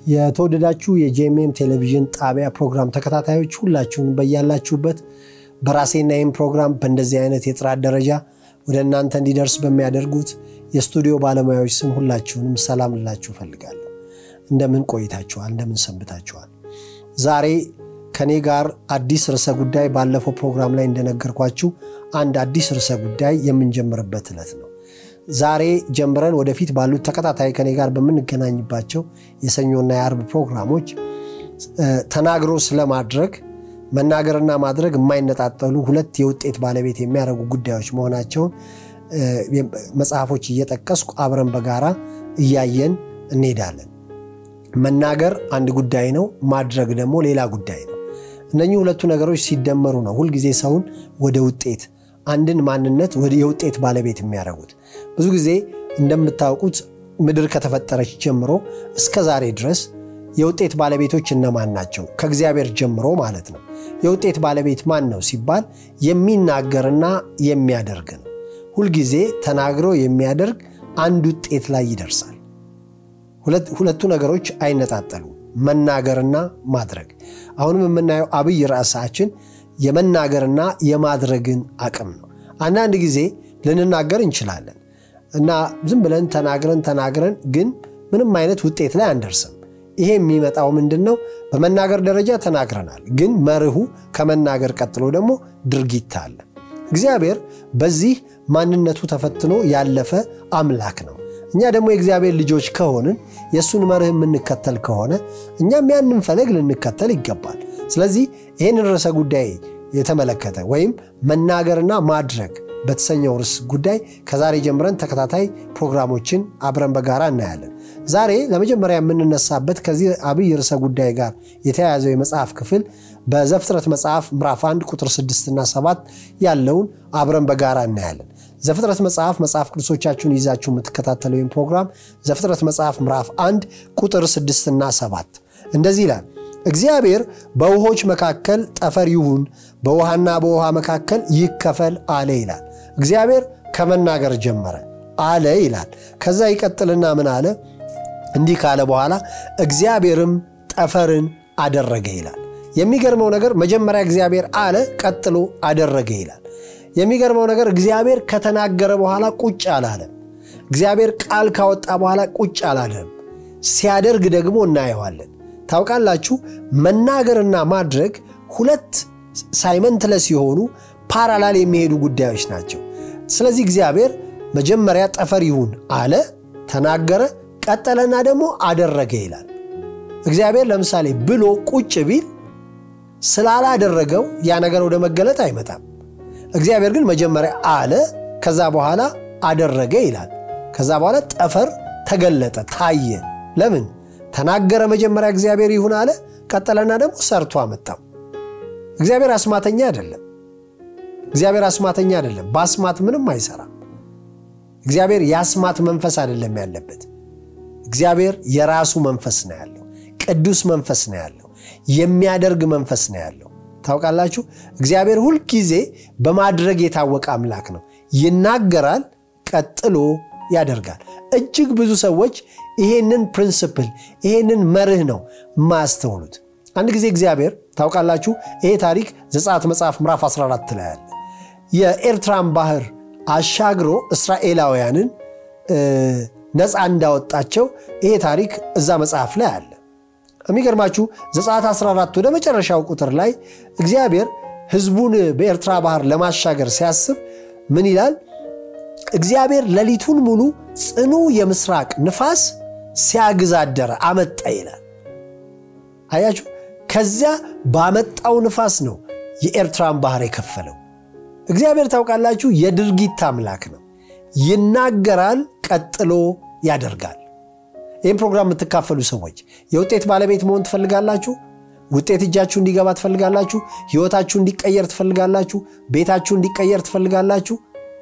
የተወደዳችሁ የጄኤምኤም ቴሌቪዥን ጣቢያ ፕሮግራም ተከታታዮች ሁላችሁን በያላችሁበት በራሴና ይህም ፕሮግራም በእንደዚህ አይነት የጥራት ደረጃ ወደ እናንተ እንዲደርስ በሚያደርጉት የስቱዲዮ ባለሙያዎች ስም ሁላችሁንም ሰላም ልላችሁ እፈልጋለሁ። እንደምን ቆይታችኋል? እንደምን ሰንብታችኋል? ዛሬ ከኔ ጋር አዲስ ርዕሰ ጉዳይ ባለፈው ፕሮግራም ላይ እንደነገርኳችሁ አንድ አዲስ ርዕሰ ጉዳይ የምንጀምርበት ዕለት ነው። ዛሬ ጀምረን ወደፊት ባሉት ተከታታይ ከኔ ጋር በምንገናኝባቸው የሰኞና የአርብ ፕሮግራሞች ተናግሮ ስለማድረግ መናገርና ማድረግ የማይነጣጠሉ ሁለት የውጤት ባለቤት የሚያደርጉ ጉዳዮች መሆናቸውን መጽሐፎች እየጠቀስኩ አብረን በጋራ እያየን እንሄዳለን። መናገር አንድ ጉዳይ ነው፣ ማድረግ ደግሞ ሌላ ጉዳይ ነው። እነኚህ ሁለቱ ነገሮች ሲደመሩ ነው ሁልጊዜ ሰውን ወደ ውጤት አንድን ማንነት ወደ የውጤት ባለቤት የሚያደርጉት። ብዙ ጊዜ እንደምታውቁት ምድር ከተፈጠረች ጀምሮ እስከ ዛሬ ድረስ የውጤት ባለቤቶች እነማን ናቸው? ከእግዚአብሔር ጀምሮ ማለት ነው። የውጤት ባለቤት ማን ነው ሲባል የሚናገርና የሚያደርግ ነው። ሁልጊዜ ተናግሮ የሚያደርግ አንድ ውጤት ላይ ይደርሳል። ሁለቱ ነገሮች አይነጣጠሉም፣ መናገርና ማድረግ። አሁንም የምናየው አብይ ርዕሳችን የመናገርና የማድረግን አቅም ነው። አንዳንድ ጊዜ ልንናገር እንችላለን እና ዝም ብለን ተናግረን ተናግረን ግን ምንም አይነት ውጤት ላይ አንደርስም። ይሄ የሚመጣው ምንድን ነው? በመናገር ደረጃ ተናግረናል፣ ግን መርሁ ከመናገር ቀጥሎ ደግሞ ድርጊት አለ። እግዚአብሔር በዚህ ማንነቱ ተፈትኖ ያለፈ አምላክ ነው። እኛ ደግሞ የእግዚአብሔር ልጆች ከሆንን የእሱን መርህ የምንከተል ከሆነ እኛም ያንን ፈለግ ልንከተል ይገባል። ስለዚህ ይህንን ርዕሰ ጉዳይ የተመለከተ ወይም መናገርና ማድረግ በተሰኘው ርዕስ ጉዳይ ከዛሬ ጀምረን ተከታታይ ፕሮግራሞችን አብረን በጋራ እናያለን። ዛሬ ለመጀመሪያ የምንነሳበት ከዚህ አብይ ርዕሰ ጉዳይ ጋር የተያያዘው የመጽሐፍ ክፍል በዘፍጥረት መጽሐፍ ምዕራፍ 1 ቁጥር 6 እና 7 ያለውን አብረን በጋራ እናያለን። ዘፍጥረት መጽሐፍ መጽሐፍ ቅዱሶቻችሁን ይዛችሁ የምትከታተሉ ወይም ፕሮግራም ዘፍጥረት መጽሐፍ ምዕራፍ 1 ቁጥር 6 እና 7 እንደዚህ ይላል እግዚአብሔር በውሆች መካከል ጠፈር ይሁን፣ በውሃና በውሃ መካከል ይከፈል አለ ይላል። እግዚአብሔር ከመናገር ጀመረ አለ ይላል። ከዛ ይቀጥልና ምን አለ? እንዲህ ካለ በኋላ እግዚአብሔርም ጠፈርን አደረገ ይላል። የሚገርመው ነገር መጀመሪያ እግዚአብሔር አለ፣ ቀጥሎ አደረገ ይላል። የሚገርመው ነገር እግዚአብሔር ከተናገረ በኋላ ቁጭ አላለም። እግዚአብሔር ቃል ካወጣ በኋላ ቁጭ አላለም። ሲያደርግ ደግሞ እናየዋለን። ታውቃላችሁ መናገርና ማድረግ ሁለት ሳይመንትለስ የሆኑ ፓራላል የሚሄዱ ጉዳዮች ናቸው። ስለዚህ እግዚአብሔር መጀመሪያ ጠፈር ይሁን አለ፣ ተናገረ፣ ቀጠለና ደግሞ አደረገ ይላል። እግዚአብሔር ለምሳሌ ብሎ ቁጭ ቢል ስላላደረገው ያ ነገር ወደ መገለጥ አይመጣም። እግዚአብሔር ግን መጀመሪያ አለ፣ ከዛ በኋላ አደረገ ይላል። ከዛ በኋላ ጠፈር ተገለጠ፣ ታየ። ለምን ተናገረ? መጀመሪያ እግዚአብሔር ይሁን አለ፣ ቀጠለና ደግሞ ሰርቶ አመጣው። እግዚአብሔር አስማተኛ አይደለም። እግዚአብሔር አስማተኛ አይደለም። በአስማት ምንም አይሰራም። እግዚአብሔር የአስማት መንፈስ አይደለም ያለበት። እግዚአብሔር የራሱ መንፈስ ነው ያለው። ቅዱስ መንፈስ ነው ያለው። የሚያደርግ መንፈስ ነው ያለው። ታውቃላችሁ እግዚአብሔር ሁልጊዜ በማድረግ የታወቀ አምላክ ነው። ይናገራል፣ ቀጥሎ ያደርጋል። እጅግ ብዙ ሰዎች ይሄንን ፕሪንስፕል ይሄንን መርህ ነው የማያስተውሉት። አንድ ጊዜ እግዚአብሔር ታውቃላችሁ፣ ይሄ ታሪክ ዘጸአት መጽሐፍ ምዕራፍ 14 ላይ አለ። የኤርትራን ባህር አሻግሮ እስራኤላውያንን ነፃ እንዳወጣቸው ይሄ ታሪክ እዛ መጽሐፍ ላይ አለ። የሚገርማችሁ ዘጸአት 14 ወደ መጨረሻው ቁጥር ላይ እግዚአብሔር ሕዝቡን በኤርትራ ባህር ለማሻገር ሲያስብ ምን ይላል? እግዚአብሔር ሌሊቱን ሙሉ ጽኑ የምስራቅ ንፋስ ሲያግዛደረ አመጣ ይላል። አያችሁ፣ ከዚያ ባመጣው ንፋስ ነው የኤርትራን ባህር የከፈለው። እግዚአብሔር ታውቃላችሁ የድርጊት አምላክ ነው። ይናገራል፣ ቀጥሎ ያደርጋል። ይህም ፕሮግራም የምትካፈሉ ሰዎች የውጤት ባለቤት መሆን ትፈልጋላችሁ? ውጤት እጃችሁ እንዲገባ ትፈልጋላችሁ? ህይወታችሁ እንዲቀየር ትፈልጋላችሁ? ቤታችሁ እንዲቀየር ትፈልጋላችሁ?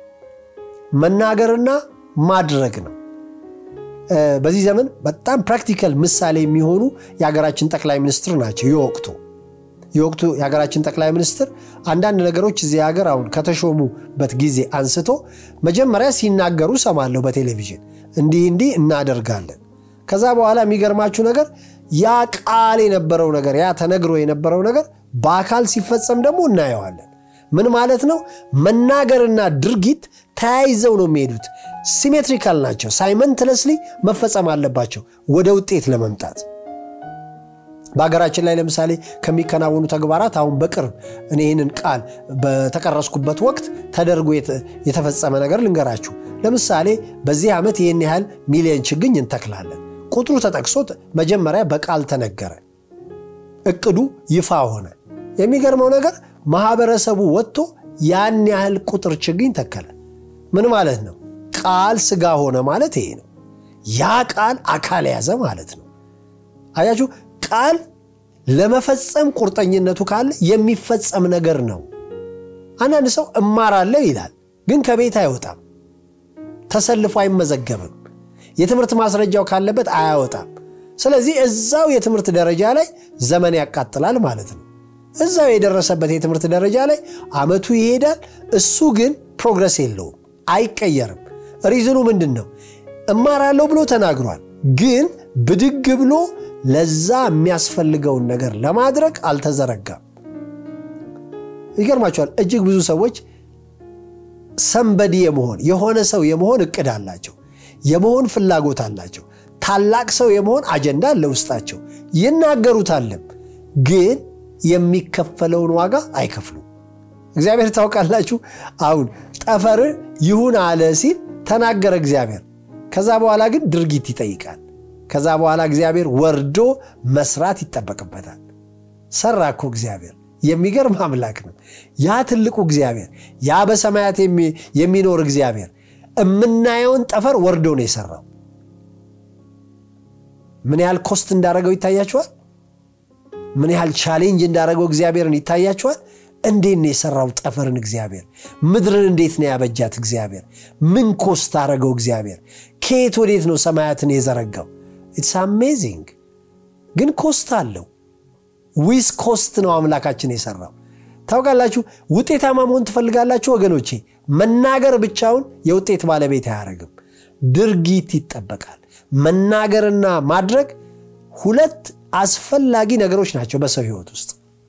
መናገርና ማድረግ ነው። በዚህ ዘመን በጣም ፕራክቲካል ምሳሌ የሚሆኑ የሀገራችን ጠቅላይ ሚኒስትር ናቸው። የወቅቱ የወቅቱ የሀገራችን ጠቅላይ ሚኒስትር አንዳንድ ነገሮች እዚህ ሀገር አሁን ከተሾሙበት ጊዜ አንስቶ መጀመሪያ ሲናገሩ ሰማለሁ በቴሌቪዥን እንዲህ እንዲህ እናደርጋለን። ከዛ በኋላ የሚገርማችሁ ነገር ያ ቃል የነበረው ነገር ያ ተነግሮ የነበረው ነገር በአካል ሲፈጸም ደግሞ እናየዋለን። ምን ማለት ነው? መናገርና ድርጊት ተያይዘው ነው የሚሄዱት። ሲሜትሪካል ናቸው። ሳይመንትለስሊ መፈጸም አለባቸው ወደ ውጤት ለመምጣት። በሀገራችን ላይ ለምሳሌ ከሚከናወኑ ተግባራት አሁን በቅርብ እኔ ይህንን ቃል በተቀረስኩበት ወቅት ተደርጎ የተፈጸመ ነገር ልንገራችሁ። ለምሳሌ በዚህ ዓመት ይህን ያህል ሚሊዮን ችግኝ እንተክላለን። ቁጥሩ ተጠቅሶ መጀመሪያ በቃል ተነገረ። እቅዱ ይፋ ሆነ። የሚገርመው ነገር ማህበረሰቡ ወጥቶ ያን ያህል ቁጥር ችግኝ ተከለ። ምን ማለት ነው? ቃል ስጋ ሆነ ማለት ይሄ ነው። ያ ቃል አካል ያዘ ማለት ነው። አያችሁ፣ ቃል ለመፈጸም ቁርጠኝነቱ ካለ የሚፈጸም ነገር ነው። አንዳንድ ሰው እማራለሁ ይላል፣ ግን ከቤት አይወጣም፣ ተሰልፎ አይመዘገብም፣ የትምህርት ማስረጃው ካለበት አያወጣም። ስለዚህ እዛው የትምህርት ደረጃ ላይ ዘመን ያቃጥላል ማለት ነው። እዛው የደረሰበት የትምህርት ደረጃ ላይ አመቱ ይሄዳል። እሱ ግን ፕሮግረስ የለውም፣ አይቀየርም። ሪዝኑ ምንድን ነው? እማራለሁ ብሎ ተናግሯል፣ ግን ብድግ ብሎ ለዛ የሚያስፈልገውን ነገር ለማድረግ አልተዘረጋም። ይገርማቸዋል። እጅግ ብዙ ሰዎች ሰንበዲ የመሆን የሆነ ሰው የመሆን እቅድ አላቸው፣ የመሆን ፍላጎት አላቸው፣ ታላቅ ሰው የመሆን አጀንዳ አለ ውስጣቸው፣ ይናገሩታልም ግን የሚከፈለውን ዋጋ አይከፍሉም። እግዚአብሔር ታውቃላችሁ፣ አሁን ጠፈር ይሁን አለ ሲል ተናገረ እግዚአብሔር። ከዛ በኋላ ግን ድርጊት ይጠይቃል። ከዛ በኋላ እግዚአብሔር ወርዶ መስራት ይጠበቅበታል። ሰራ እኮ እግዚአብሔር። የሚገርም አምላክ ነው። ያ ትልቁ እግዚአብሔር፣ ያ በሰማያት የሚኖር እግዚአብሔር የምናየውን ጠፈር ወርዶ ነው የሰራው። ምን ያህል ኮስት እንዳደረገው ይታያችኋል። ምን ያህል ቻሌንጅ እንዳደረገው እግዚአብሔርን ይታያችኋል። እንዴት ነው የሰራው ጠፈርን እግዚአብሔር? ምድርን እንዴት ነው ያበጃት እግዚአብሔር? ምን ኮስት አደረገው እግዚአብሔር? ከየት ወዴት ነው ሰማያትን የዘረጋው? ኢትስ አሜዚንግ። ግን ኮስት አለው። ዊዝ ኮስት ነው አምላካችን የሰራው። ታውቃላችሁ፣ ውጤታማ መሆን ትፈልጋላችሁ ወገኖቼ? መናገር ብቻውን የውጤት ባለቤት አያደርግም። ድርጊት ይጠበቃል። መናገርና ማድረግ ሁለት አስፈላጊ ነገሮች ናቸው በሰው ህይወት ውስጥ።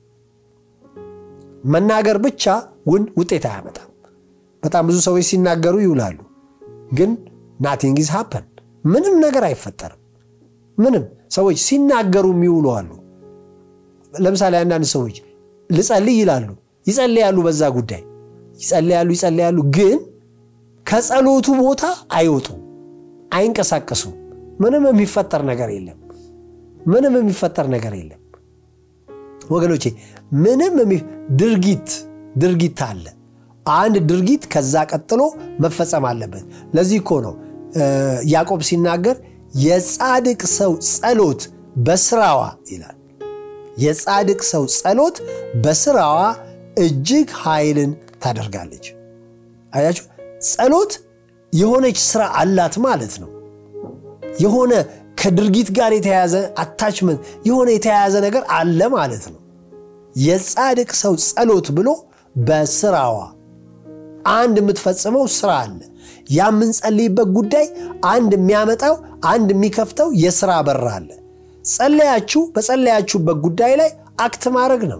መናገር ብቻ ውን ውጤት አያመጣም። በጣም ብዙ ሰዎች ሲናገሩ ይውላሉ፣ ግን ናቲንግ ኢዝ ሃፐን ምንም ነገር አይፈጠርም። ምንም ሰዎች ሲናገሩ የሚውሉ አሉ። ለምሳሌ አንዳንድ ሰዎች ልጸልይ ይላሉ፣ ይጸልያሉ፣ በዛ ጉዳይ ይጸልያሉ፣ ይጸልያሉ፣ ግን ከጸሎቱ ቦታ አይወጡም፣ አይንቀሳቀሱም። ምንም የሚፈጠር ነገር የለም። ምንም የሚፈጠር ነገር የለም ወገኖቼ። ምንም ድርጊት ድርጊት አለ። አንድ ድርጊት ከዛ ቀጥሎ መፈጸም አለበት። ለዚህ እኮ ነው ያዕቆብ ሲናገር የጻድቅ ሰው ጸሎት በስራዋ ይላል። የጻድቅ ሰው ጸሎት በስራዋ እጅግ ኃይልን ታደርጋለች። አያችሁ፣ ጸሎት የሆነች ስራ አላት ማለት ነው። የሆነ ከድርጊት ጋር የተያያዘ አታችመንት የሆነ የተያያዘ ነገር አለ ማለት ነው። የጻድቅ ሰው ጸሎት ብሎ በስራዋ አንድ የምትፈጽመው ስራ አለ። ያ የምንጸልይበት ጉዳይ አንድ የሚያመጣው አንድ የሚከፍተው የስራ በር አለ። ጸለያችሁ በጸለያችሁበት ጉዳይ ላይ አክት ማድረግ ነው።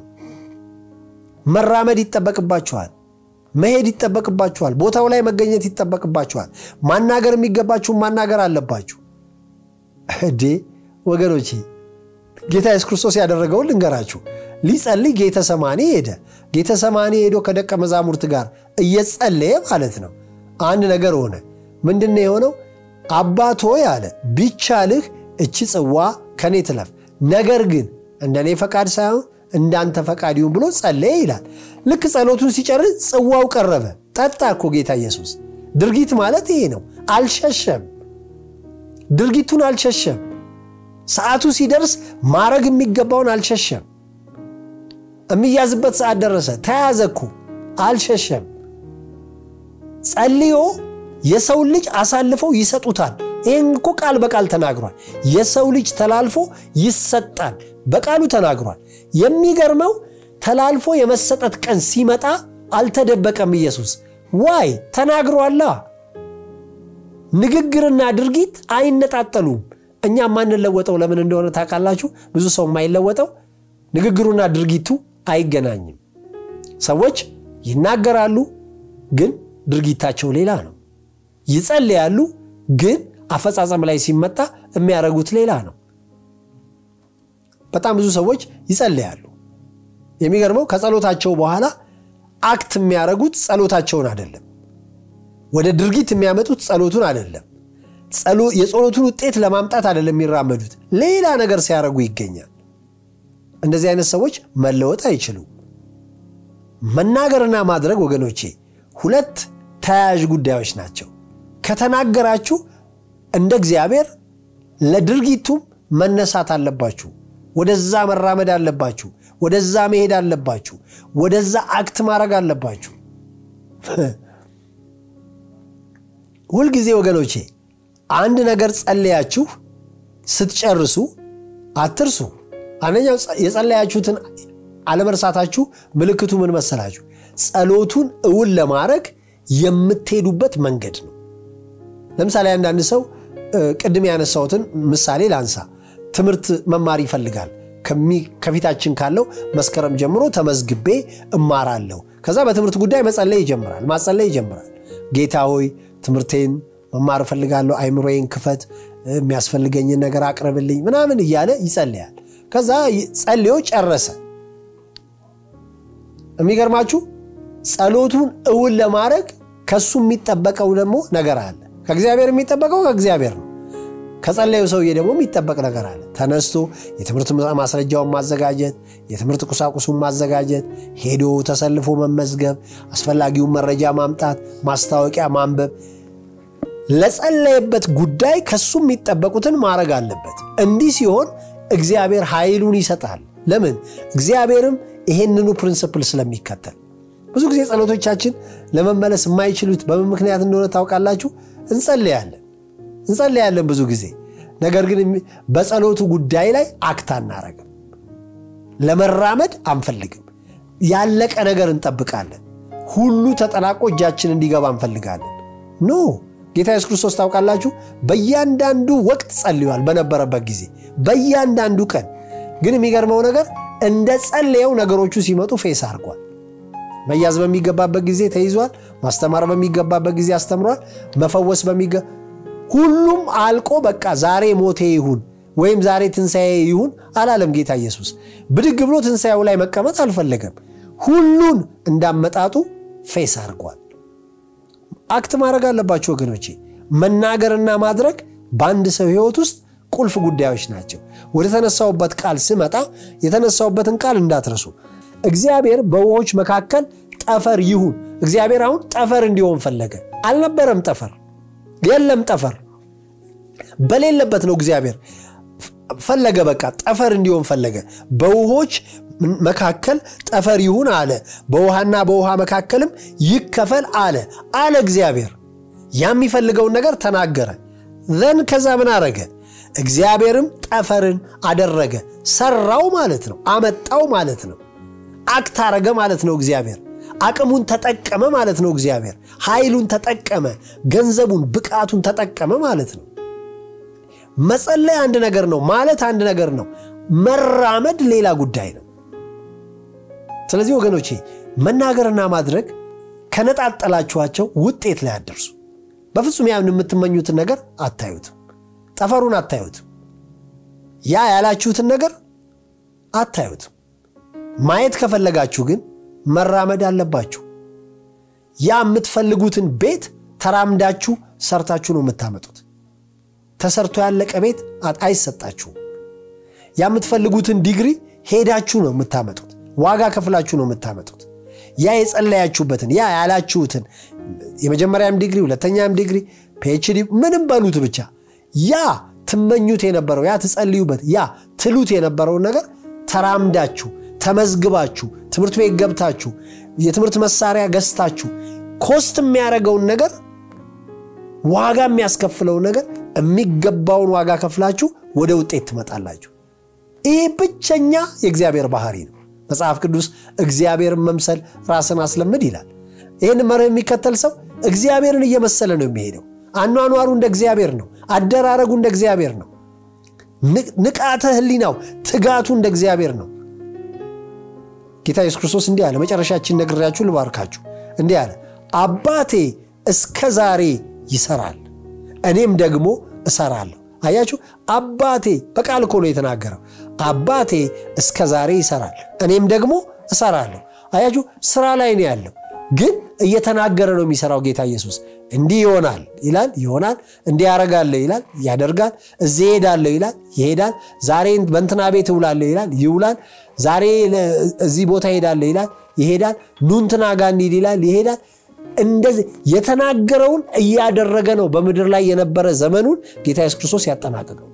መራመድ ይጠበቅባችኋል። መሄድ ይጠበቅባችኋል። ቦታው ላይ መገኘት ይጠበቅባችኋል። ማናገር የሚገባችሁን ማናገር አለባችሁ። እዴ ወገኖቼ ጌታ ኢየሱስ ክርስቶስ ያደረገውን ልንገራችሁ። ሊጸልይ ጌተ ሰማኔ ሄደ። ጌተ ሰማኔ ሄዶ ከደቀ መዛሙርት ጋር እየጸለየ ማለት ነው። አንድ ነገር ሆነ። ምንድን ነው የሆነው? አባት ሆይ አለ ቢቻልህ እቺ ጽዋ ከኔ ትለፍ፣ ነገር ግን እንደ እኔ ፈቃድ ሳይሆን እንዳንተ ፈቃድ ይሁን ብሎ ጸለየ ይላል። ልክ ጸሎቱን ሲጨርስ ጽዋው ቀረበ። ጠጣ እኮ ጌታ ኢየሱስ። ድርጊት ማለት ይሄ ነው። አልሸሸም ድርጊቱን አልሸሸም። ሰዓቱ ሲደርስ ማድረግ የሚገባውን አልሸሸም። የሚያዝበት ሰዓት ደረሰ፣ ተያዘ እኮ አልሸሸም። ጸልዮ የሰው ልጅ አሳልፈው ይሰጡታል። ይህን እኮ ቃል በቃል ተናግሯል። የሰው ልጅ ተላልፎ ይሰጣል፣ በቃሉ ተናግሯል። የሚገርመው ተላልፎ የመሰጠት ቀን ሲመጣ አልተደበቀም ኢየሱስ። ዋይ ተናግሯላ። ንግግርና ድርጊት አይነጣጠሉም። እኛ የማንለወጠው ለምን እንደሆነ ታውቃላችሁ? ብዙ ሰው የማይለወጠው ንግግሩና ድርጊቱ አይገናኝም። ሰዎች ይናገራሉ፣ ግን ድርጊታቸው ሌላ ነው። ይጸልያሉ፣ ግን አፈጻጸም ላይ ሲመጣ የሚያደርጉት ሌላ ነው። በጣም ብዙ ሰዎች ይጸልያሉ። የሚገርመው ከጸሎታቸው በኋላ አክት የሚያደርጉት ጸሎታቸውን አይደለም። ወደ ድርጊት የሚያመጡት ጸሎቱን አይደለም። የጸሎቱን ውጤት ለማምጣት አይደለም የሚራመዱት፣ ሌላ ነገር ሲያደርጉ ይገኛል። እንደዚህ አይነት ሰዎች መለወጥ አይችሉም። መናገርና ማድረግ ወገኖቼ ሁለት ተያያዥ ጉዳዮች ናቸው። ከተናገራችሁ እንደ እግዚአብሔር ለድርጊቱም መነሳት አለባችሁ። ወደዛ መራመድ አለባችሁ። ወደዛ መሄድ አለባችሁ። ወደዛ አክት ማድረግ አለባችሁ። ሁልጊዜ ወገኖቼ አንድ ነገር ጸለያችሁ ስትጨርሱ አትርሱ። አንደኛው የጸለያችሁትን አለመርሳታችሁ ምልክቱ ምን መሰላችሁ? ጸሎቱን እውን ለማድረግ የምትሄዱበት መንገድ ነው። ለምሳሌ አንዳንድ ሰው ቅድም ያነሳሁትን ምሳሌ ላንሳ። ትምህርት መማር ይፈልጋል። ከፊታችን ካለው መስከረም ጀምሮ ተመዝግቤ እማራለሁ። ከዛ በትምህርት ጉዳይ መጸለይ ይጀምራል፣ ማጸለይ ይጀምራል። ጌታ ሆይ ትምህርቴን መማር እፈልጋለሁ፣ አይምሮዬን ክፈት፣ የሚያስፈልገኝን ነገር አቅርብልኝ ምናምን እያለ ይጸልያል። ከዛ ጸልዮ ጨረሰ። የሚገርማችሁ ጸሎቱን እውን ለማድረግ ከሱ የሚጠበቀው ደግሞ ነገር አለ። ከእግዚአብሔር የሚጠበቀው ከእግዚአብሔር ነው። ከጸለዩ ሰውዬ ደግሞ የሚጠበቅ ነገር አለ። ተነስቶ የትምህርት ማስረጃውን ማዘጋጀት፣ የትምህርት ቁሳቁሱን ማዘጋጀት፣ ሄዶ ተሰልፎ መመዝገብ፣ አስፈላጊውን መረጃ ማምጣት፣ ማስታወቂያ ማንበብ፣ ለጸለየበት ጉዳይ ከሱ የሚጠበቁትን ማድረግ አለበት። እንዲህ ሲሆን እግዚአብሔር ኃይሉን ይሰጣል። ለምን? እግዚአብሔርም ይሄንኑ ፕሪንስፕል ስለሚከተል። ብዙ ጊዜ ጸሎቶቻችን ለመመለስ የማይችሉት በምን ምክንያት እንደሆነ ታውቃላችሁ? እንጸልያለን እንጸልያለን ብዙ ጊዜ ነገር ግን በጸሎቱ ጉዳይ ላይ አክት አናረግም። ለመራመድ አንፈልግም። ያለቀ ነገር እንጠብቃለን። ሁሉ ተጠናቆ እጃችን እንዲገባ እንፈልጋለን። ኖ ጌታ ኢየሱስ ክርስቶስ ታውቃላችሁ፣ በእያንዳንዱ ወቅት ጸልዩዋል። በነበረበት ጊዜ በእያንዳንዱ ቀን ግን የሚገርመው ነገር እንደ ጸለየው ነገሮቹ ሲመጡ ፌስ አድርጓል። መያዝ በሚገባበት ጊዜ ተይዟል። ማስተማር በሚገባበት ጊዜ አስተምሯል። መፈወስ በሚገ ሁሉም አልቆ በቃ ዛሬ ሞቴ ይሁን ወይም ዛሬ ትንሣኤ ይሁን አላለም ጌታ ኢየሱስ። ብድግ ብሎ ትንሣኤው ላይ መቀመጥ አልፈለገም። ሁሉን እንዳመጣጡ ፌስ አድርጓል። አክት ማድረግ አለባቸው ወገኖቼ። መናገርና ማድረግ በአንድ ሰው ሕይወት ውስጥ ቁልፍ ጉዳዮች ናቸው። ወደ ተነሳውበት ቃል ስመጣ የተነሳውበትን ቃል እንዳትረሱ። እግዚአብሔር በውሆች መካከል ጠፈር ይሁን። እግዚአብሔር አሁን ጠፈር እንዲሆን ፈለገ። አልነበረም ጠፈር የለም ጠፈር በሌለበት ነው እግዚአብሔር ፈለገ። በቃ ጠፈር እንዲሆን ፈለገ። በውሆች መካከል ጠፈር ይሁን አለ። በውሃና በውሃ መካከልም ይከፈል አለ አለ እግዚአብሔር። ያ የሚፈልገውን ነገር ተናገረ። ዘን ከዛ ምን አረገ? እግዚአብሔርም ጠፈርን አደረገ። ሰራው ማለት ነው። አመጣው ማለት ነው። አክት አረገ ማለት ነው እግዚአብሔር አቅሙን ተጠቀመ ማለት ነው። እግዚአብሔር ኃይሉን ተጠቀመ፣ ገንዘቡን፣ ብቃቱን ተጠቀመ ማለት ነው። መጸለይ አንድ ነገር ነው ማለት አንድ ነገር ነው። መራመድ ሌላ ጉዳይ ነው። ስለዚህ ወገኖቼ መናገርና ማድረግ ከነጣጠላችኋቸው ውጤት ላይ አደርሱ። በፍጹም ያን የምትመኙትን ነገር አታዩትም። ጠፈሩን አታዩትም። ያ ያላችሁትን ነገር አታዩትም። ማየት ከፈለጋችሁ ግን መራመድ አለባችሁ። ያ የምትፈልጉትን ቤት ተራምዳችሁ ሰርታችሁ ነው የምታመጡት። ተሰርቶ ያለቀ ቤት አይሰጣችሁም። ያ የምትፈልጉትን ዲግሪ ሄዳችሁ ነው የምታመጡት። ዋጋ ከፍላችሁ ነው የምታመጡት። ያ የጸለያችሁበትን ያ ያላችሁትን የመጀመሪያም ዲግሪ ሁለተኛም ዲግሪ ፒኤችዲ ምንም በሉት ብቻ ያ ትመኙት የነበረው ያ ትጸልዩበት ያ ትሉት የነበረውን ነገር ተራምዳችሁ ተመዝግባችሁ ትምህርት ቤት ገብታችሁ የትምህርት መሳሪያ ገዝታችሁ ኮስት የሚያደርገውን ነገር ዋጋ የሚያስከፍለውን ነገር የሚገባውን ዋጋ ከፍላችሁ ወደ ውጤት ትመጣላችሁ። ይህ ብቸኛ የእግዚአብሔር ባህሪ ነው። መጽሐፍ ቅዱስ እግዚአብሔርን መምሰል ራስን አስለምድ ይላል። ይህን መርህ የሚከተል ሰው እግዚአብሔርን እየመሰለ ነው የሚሄደው። አኗኗሩ እንደ እግዚአብሔር ነው። አደራረጉ እንደ እግዚአብሔር ነው። ንቃተ ህሊናው ትጋቱ እንደ እግዚአብሔር ነው። ጌታ ኢየሱስ ክርስቶስ እንዲህ አለ። መጨረሻችን ነግሬያችሁ ልባርካችሁ። እንዲህ አለ፣ አባቴ እስከ ዛሬ ይሰራል፣ እኔም ደግሞ እሰራለሁ። አያችሁ፣ አባቴ በቃል እኮ ነው የተናገረው። አባቴ እስከ ዛሬ ይሰራል፣ እኔም ደግሞ እሰራለሁ። አያችሁ፣ ስራ ላይ ነው ያለው፣ ግን እየተናገረ ነው የሚሰራው። ጌታ ኢየሱስ እንዲህ ይሆናል ይላል፣ ይሆናል። እንዲህ ያደርጋለሁ ይላል፣ ያደርጋል። እዚህ ይሄዳለሁ ይላል፣ ይሄዳል። ዛሬ በእንትና ቤት እውላለሁ ይላል፣ ይውላል። ዛሬ እዚህ ቦታ ይሄዳለሁ ይላል፣ ይሄዳል። ኑ እንትና ጋር እንሂድ ይላል፣ ይሄዳል። እንደዚህ የተናገረውን እያደረገ ነው በምድር ላይ የነበረ ዘመኑን ጌታ ኢየሱስ ክርስቶስ ያጠናቀቀው።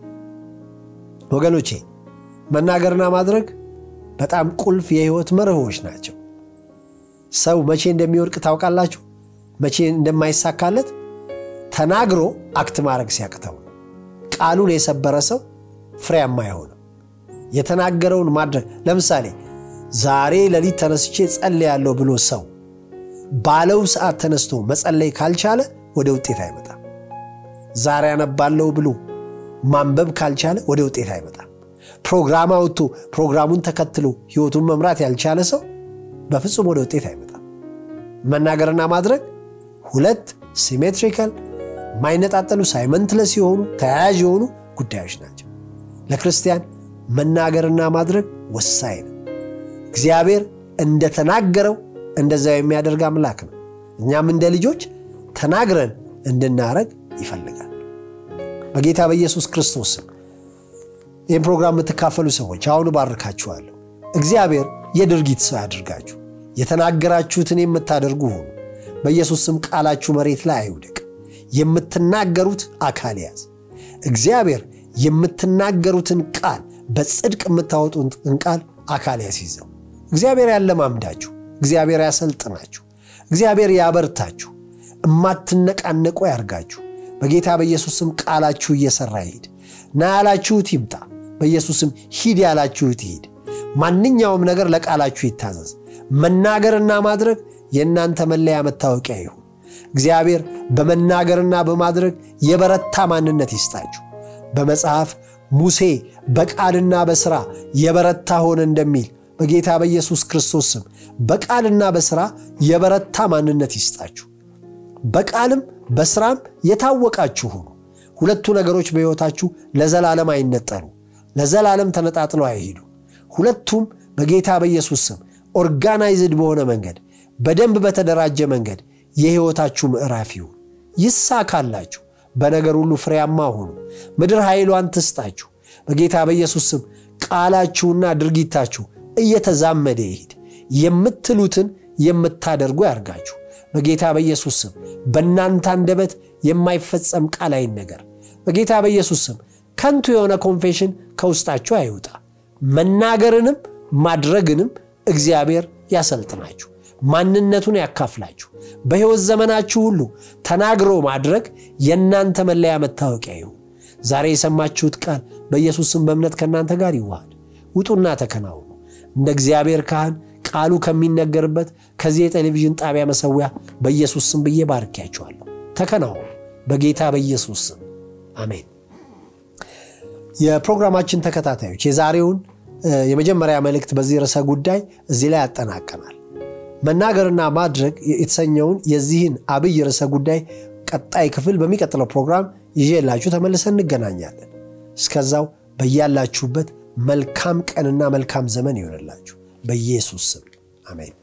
ወገኖቼ መናገርና ማድረግ በጣም ቁልፍ የህይወት መርሆች ናቸው። ሰው መቼ እንደሚወድቅ ታውቃላችሁ? መቼ እንደማይሳካለት ተናግሮ አክት ማድረግ ሲያቅተው ነው። ቃሉን የሰበረ ሰው ፍሬያማ አይሆንም። የተናገረውን ማድረግ ለምሳሌ ዛሬ ሌሊት ተነስቼ ጸልያለሁ ብሎ ሰው ባለው ሰዓት ተነስቶ መጸለይ ካልቻለ ወደ ውጤት አይመጣም። ዛሬ አነባለሁ ብሎ ማንበብ ካልቻለ ወደ ውጤት አይመጣም። ፕሮግራም አውጥቶ ፕሮግራሙን ተከትሎ ህይወቱን መምራት ያልቻለ ሰው በፍጹም ወደ ውጤት አይመጣም። መናገርና ማድረግ ሁለት ሲሜትሪካል ማይነጣጠሉ ሳይመንትለስ የሆኑ ተያያዥ የሆኑ ጉዳዮች ናቸው። ለክርስቲያን መናገርና ማድረግ ወሳኝ ነው። እግዚአብሔር እንደተናገረው እንደዛ የሚያደርግ አምላክ ነው። እኛም እንደ ልጆች ተናግረን እንድናረግ ይፈልጋል። በጌታ በኢየሱስ ክርስቶስ ስም ይህን ፕሮግራም የምትካፈሉ ሰዎች አሁን ባርካችኋለሁ። እግዚአብሔር የድርጊት ሰው ያድርጋችሁ። የተናገራችሁትን የምታደርጉ ሆኑ። በኢየሱስ ስም ቃላችሁ መሬት ላይ አይውደቅ። የምትናገሩት አካል ያዝ። እግዚአብሔር የምትናገሩትን ቃል በጽድቅ የምታወጡትን ቃል አካል ያስይዘው። እግዚአብሔር ያለማምዳችሁ፣ እግዚአብሔር ያሰልጥናችሁ፣ እግዚአብሔር ያበርታችሁ፣ እማትነቃነቁ ያርጋችሁ። በጌታ በኢየሱስም ቃላችሁ እየሰራ ይሄድ። ና ያላችሁት ይምጣ። በኢየሱስም ሂድ ያላችሁት ይሂድ። ማንኛውም ነገር ለቃላችሁ ይታዘዝ። መናገርና ማድረግ የእናንተ መለያ መታወቂያ ይሁን። እግዚአብሔር በመናገርና በማድረግ የበረታ ማንነት ይስጣችሁ። በመጽሐፍ ሙሴ በቃልና በሥራ የበረታ ሆነ እንደሚል በጌታ በኢየሱስ ክርስቶስ ስም በቃልና በሥራ የበረታ ማንነት ይስጣችሁ። በቃልም በሥራም የታወቃችሁ ሁኑ። ሁለቱ ነገሮች በሕይወታችሁ ለዘላለም አይነጠሉ፣ ለዘላለም ተነጣጥለው አይሄዱ። ሁለቱም በጌታ በኢየሱስ ስም ኦርጋናይዝድ በሆነ መንገድ በደንብ በተደራጀ መንገድ የሕይወታችሁ ምዕራፍ ይሁን። ይሳካላችሁ። በነገር ሁሉ ፍሬያማ ሁኑ። ምድር ኃይሏን ትስጣችሁ። በጌታ በኢየሱስ ስም ቃላችሁና ድርጊታችሁ እየተዛመደ ይሄድ። የምትሉትን የምታደርጉ ያርጋችሁ። በጌታ በኢየሱስ ስም በእናንተ አንደበት የማይፈጸም ቃል አይነገር። በጌታ በኢየሱስ ስም ከንቱ የሆነ ኮንፌሽን ከውስጣችሁ አይውጣ። መናገርንም ማድረግንም እግዚአብሔር ያሰልጥናችሁ፣ ማንነቱን ያካፍላችሁ። በሕይወት ዘመናችሁ ሁሉ ተናግሮ ማድረግ የእናንተ መለያ መታወቂያ ይሁን። ዛሬ የሰማችሁት ቃል በኢየሱስ ስም በእምነት ከእናንተ ጋር ይዋሃድ። ውጡና ተከናውኑ። እንደ እግዚአብሔር ካህን ቃሉ ከሚነገርበት ከዚህ የቴሌቪዥን ጣቢያ መሰዊያ በኢየሱስ ስም ብዬ ባርኪያችኋለሁ። ተከናውኑ በጌታ በኢየሱስ ስም አሜን። የፕሮግራማችን ተከታታዮች የዛሬውን የመጀመሪያ መልእክት በዚህ ርዕሰ ጉዳይ እዚህ ላይ ያጠናቀናል። መናገርና ማድረግ የተሰኘውን የዚህን አብይ ርዕሰ ጉዳይ ቀጣይ ክፍል በሚቀጥለው ፕሮግራም ይዤላችሁ ተመልሰን እንገናኛለን። እስከዛው በያላችሁበት መልካም ቀንና መልካም ዘመን ይሆንላችሁ በኢየሱስ ስም አሜን።